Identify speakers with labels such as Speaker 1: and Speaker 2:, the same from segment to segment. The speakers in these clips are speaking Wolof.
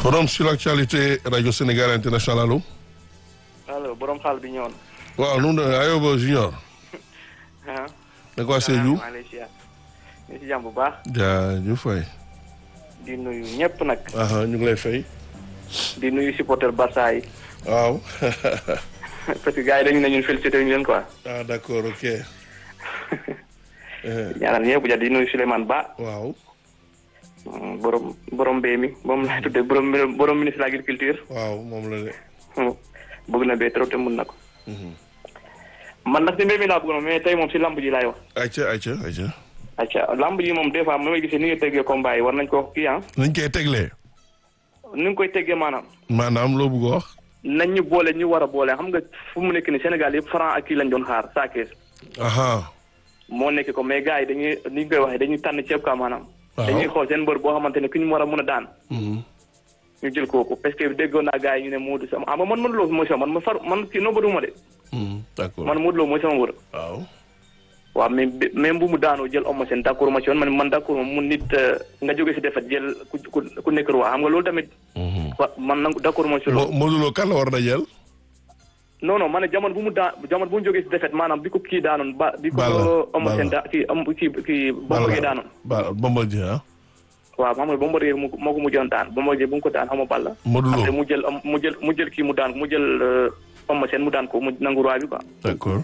Speaker 1: forum sur l'actualité rajo Sénégal international allo.
Speaker 2: allo borom xaal bi ñëwoon.
Speaker 1: waaw nu mu demee Ayoba Junior.
Speaker 2: ah.
Speaker 1: da ko waa Sédhiou.
Speaker 2: maa ngi lay ziar. ñu si jàmm bu baax.
Speaker 1: jaajëf waay.
Speaker 2: di nuyu ñëpp nag.
Speaker 1: aha ñu ngi lay fay.
Speaker 2: di nuyu supporter Barça yi.
Speaker 1: waaw.
Speaker 2: parce que gars yi dañu ne ñun félicité ñu leen quoi.
Speaker 1: ah d'accord ok.
Speaker 2: ñaanal ñëpp ja di nuyu Souleymane Ba.
Speaker 1: waaw.
Speaker 2: borom borom mbéy mi moom laay tuddee borom borom ministre de l'agriculture.
Speaker 1: waaw moom la de.
Speaker 2: bëgg na bee trop te mun na ko. man nag si mbéy mi laa bëggoon mais tey moom si lamb ji laay wax.
Speaker 1: ayca ayca ayca.
Speaker 2: acca lamb ji moom des fois ma may gisee ni nga teggee combat yi war nañ ko kii ah.
Speaker 1: nañ koy teglee.
Speaker 2: ni nga koy teggee maanaam.
Speaker 1: maanaam loo bëgg a wax.
Speaker 2: nañ ñu boole ñu war a boole xam nga fu mu nekk ni Sénégal yëpp franc ak kii lañ doon xaar saa kees.
Speaker 1: aha
Speaker 2: moo nekk ko mais gars yi dañuy ni ñu koy waxee dañuy tànn ceeb quoi maanaam.
Speaker 1: waaw
Speaker 2: dañuy xool seen mbër boo xamante ne ku ñu war a mun a daan. ñu jël kooku parce que déggoon naa gars yi ñu ne Modou sama ah man Modou Lo mooy sama man ma far man kii noo bëgguma de.
Speaker 1: d'accord
Speaker 2: man Modou Lo mooy sama mbër.
Speaker 1: waaw.
Speaker 2: waaw mais même bu mu daanoo jël Eumeu Sène d'accord ma ci woon man man d'accord ma mu nit nga jóge si defet jël ku ku ku nekk roi xam nga loolu tamit. wa man nag d'accord ma ci loolu.
Speaker 1: Mo Modou Lo kan la war a jël.
Speaker 2: non non ma ne jamono bu mu daan jamono bu mu jógee si defet maanaam bi ko kii daanoon ba. bi ko
Speaker 1: Balla
Speaker 2: Eumeu Sène da kii am kii kii Bombardier daanoon.
Speaker 1: ba Bombardier ah.
Speaker 2: waaw xam nga Bombardier mu moo ko mujjoon daan Bombardier bu mu ko daan xam nga Balla.
Speaker 1: Modou Lo
Speaker 2: après mu jël am mu jël mu jël kii mu daan mu jël Eumeu Sène mu daan ko mu nangu roi bi quoi.
Speaker 1: d'accord.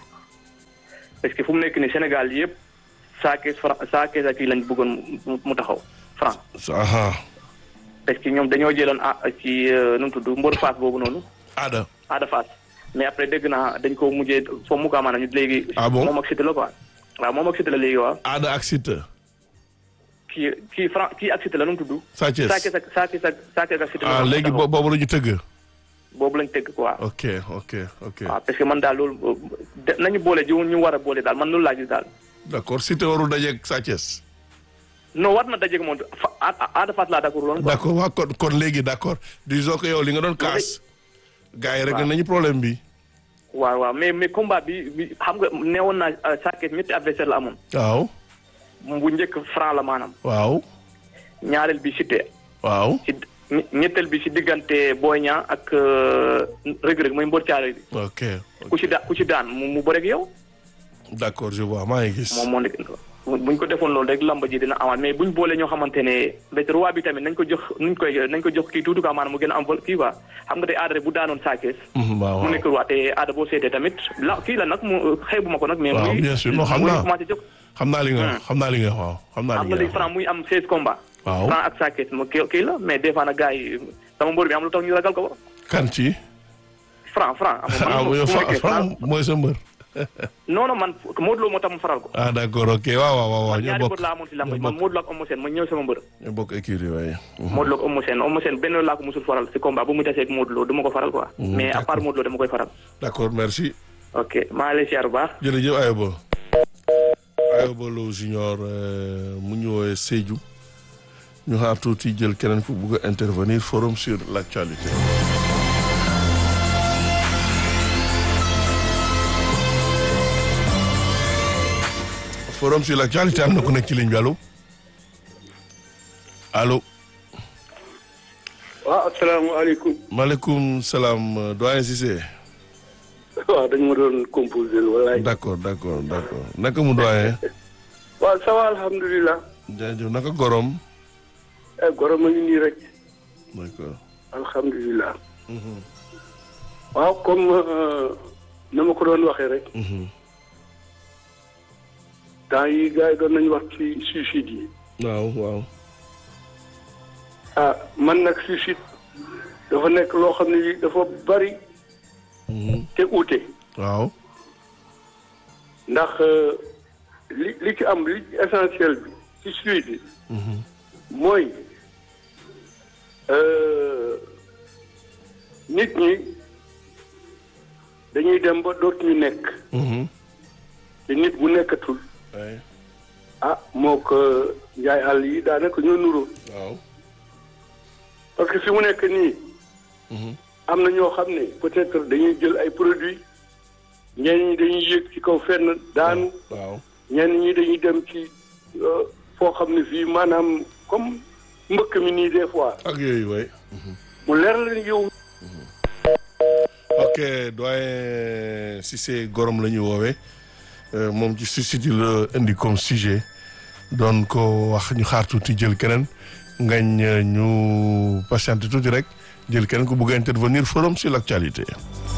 Speaker 2: parce que fu mu nekk nii Sénégal yëpp saa kees franc saa kees ak kii lañ bëggoon mu mu taxaw franc.
Speaker 1: aha
Speaker 2: parce que ñoom dañoo jëloon ah ci nu mu tudd mbër Fass boobu noonu
Speaker 1: Ada.
Speaker 2: Ada Fass mais après dégg naa dañ ko mujjee foo mu ko maanaam ñu léegi.
Speaker 1: Ah bon
Speaker 2: moom ak Siteu la quoi. waaw moom ak Siteu la léegi waaw.
Speaker 1: Ada ak Siteu.
Speaker 2: kii kii franc kii ak Siteu la nu mu tudd.
Speaker 1: Sa Thiès
Speaker 2: saa kees ak saa kees ak saa kees ak Siteu.
Speaker 1: ah léegi bo- boobu la ñu tëgg.
Speaker 2: boobu lañ tëgg quoi.
Speaker 1: ok ok ok.
Speaker 2: waaw parce que man daal loolu de nañu boole jiw ñu war a boole daal man loolu laa gis daal.
Speaker 1: d'accord Siteu warul dajeeg Sa Thiès.
Speaker 2: non war na dajeeg moom fa Ada Fass laa d'accord loolu.
Speaker 1: d'accord waaw kon kon léegi d'accord disons que yow li nga doon kaas. gars yi rek
Speaker 2: waaw.
Speaker 1: nañu problème bi.
Speaker 2: waaw waaw mais mais combat bi bi xam nga neewoon naa saa kees ñetti adversaire la amoon.
Speaker 1: waaw.
Speaker 2: bu njëkk franc la maanaam.
Speaker 1: waaw.
Speaker 2: ñaareel bi Siteu.
Speaker 1: waaw.
Speaker 2: ci ñe- ñetteel bi ci diggante Boy Niang ak Reug Reug mooy mbër caare bi
Speaker 1: ok
Speaker 2: ku ci daan ku ci daan mu mu bëreeg yow
Speaker 1: d'accord je vois maa ngi gis.
Speaker 2: moom moo nekk buñ ko defoon loolu rek lamba ji dina amaat mais buñ boolee ñoo xamante ne bet roi bi tamit nañ ko jox nuñ koy nañ ko jox kii tuuti quoi maanaam mu gën a am vol kii quoi xam nga tey aada rek bu daanoon saakees
Speaker 1: Mhm, waaw
Speaker 2: mu
Speaker 1: waaw.
Speaker 2: nekk roi te aada boo seetee tamit la kii la nag mu xeebu ma ko nag mais
Speaker 1: Waaw,
Speaker 2: muy
Speaker 1: bien sûr. Non, xam
Speaker 2: muy
Speaker 1: naa.
Speaker 2: commencé jóg
Speaker 1: xam naa li nga wax xam naa li nga wax waaw xam naa
Speaker 2: xam
Speaker 1: li
Speaker 2: nga
Speaker 1: nga
Speaker 2: léegi
Speaker 1: wax.
Speaker 2: franc muy am 16 combats
Speaker 1: waaw
Speaker 2: franc ak saakees mo kii kii la mais des fois nag gars yi sama mbër bi am lu tax ñu ragal ko
Speaker 1: kan ci.
Speaker 2: franc franc am
Speaker 1: ah yow
Speaker 2: fu mu nekkee
Speaker 1: Franc mooy sa mbër.
Speaker 2: non non man Modou Lo moo tax mu faral ko.
Speaker 1: ah d'accord ok waaw waaw waaw
Speaker 2: man
Speaker 1: ñoo
Speaker 2: ñaari
Speaker 1: bokk
Speaker 2: mbër laa amoon si lamb
Speaker 1: ñoo
Speaker 2: man
Speaker 1: bokk
Speaker 2: Modou Lo ak Eumeu Sène ma ñëw sama mbër.
Speaker 1: ñoo bokk écurie waaye.
Speaker 2: Modou Lo ak Eumeu Sène Eumeu Sène benn laa ko musul faral si combat bu mu tasee ak Modou Lo du ma ko faral quoi.
Speaker 1: Mm,
Speaker 2: mais à part
Speaker 1: d'accord.
Speaker 2: Modou Lo dama koy faral.
Speaker 1: d'accord merci.
Speaker 2: ok maa ngi lay siyaar bu baax.
Speaker 1: jërëjëf Ayoba. Ayoba Lo junior euh, mu ñu woowee Sédhiou ñu xaar tuuti jël keneen ku bugg a intervenir forum sur l'actualité. forum sur l'actualité am na ku nekk ci ligne bi allo allo
Speaker 3: waaw asalaamaaleykum
Speaker 1: maaleykum salaam euh, doyen Cissé.
Speaker 3: waaw dañ ma doon composé walaay
Speaker 1: d'accord d'accord d'accord naka mu doyen.
Speaker 3: waaw ça va alhamdulilah
Speaker 1: jaajëf naka gorom.
Speaker 3: eh gorom a ngi nii rek
Speaker 1: d'accord.
Speaker 3: alhamdulilah waaw comme euh, na ma ko doon waxee rek
Speaker 1: Mhm.
Speaker 3: temps yi gars yi doon nañu wax ci suicide yi
Speaker 1: waaw waaw.
Speaker 3: ah man nag suicide dafa nekk loo xam ne yi dafa bari
Speaker 1: Mhm.
Speaker 3: te uute
Speaker 1: waaw.
Speaker 3: ndax euh, li li ci am li essentiel bi ci suicide
Speaker 1: Mhm.
Speaker 3: mooy euh, nit ñi dañuy dem ba dootuñu nekk
Speaker 1: Mhm.
Speaker 3: te nit bu nekkatul
Speaker 1: Ouais.
Speaker 3: ah moo ko njaay àll yi daanaka ñoo nuroo
Speaker 1: waaw.
Speaker 3: parce que fi mu nekk nii
Speaker 1: Mhm.
Speaker 3: am na ñoo xam ne peut-être dañuy jël ay produits ñenn ñi dañuy yéeg ci kaw fenn daanu
Speaker 1: waaw.
Speaker 3: ñenn ñi dañuy dem ci foo xam ne fii maanaam comme mbëkk mi nii des fois
Speaker 1: ak yooyu waay.
Speaker 3: mu leer la ni yow
Speaker 1: ok doyen Cissé Gorom la ñu woowee euh, moom ci suicide yi la indi comme sujet doon ko wax ñu xaar tuuti jël keneen ngañ euh, ñu patiente tuuti rek jël keneen ku bëgg a intervenir forum sur l'actualité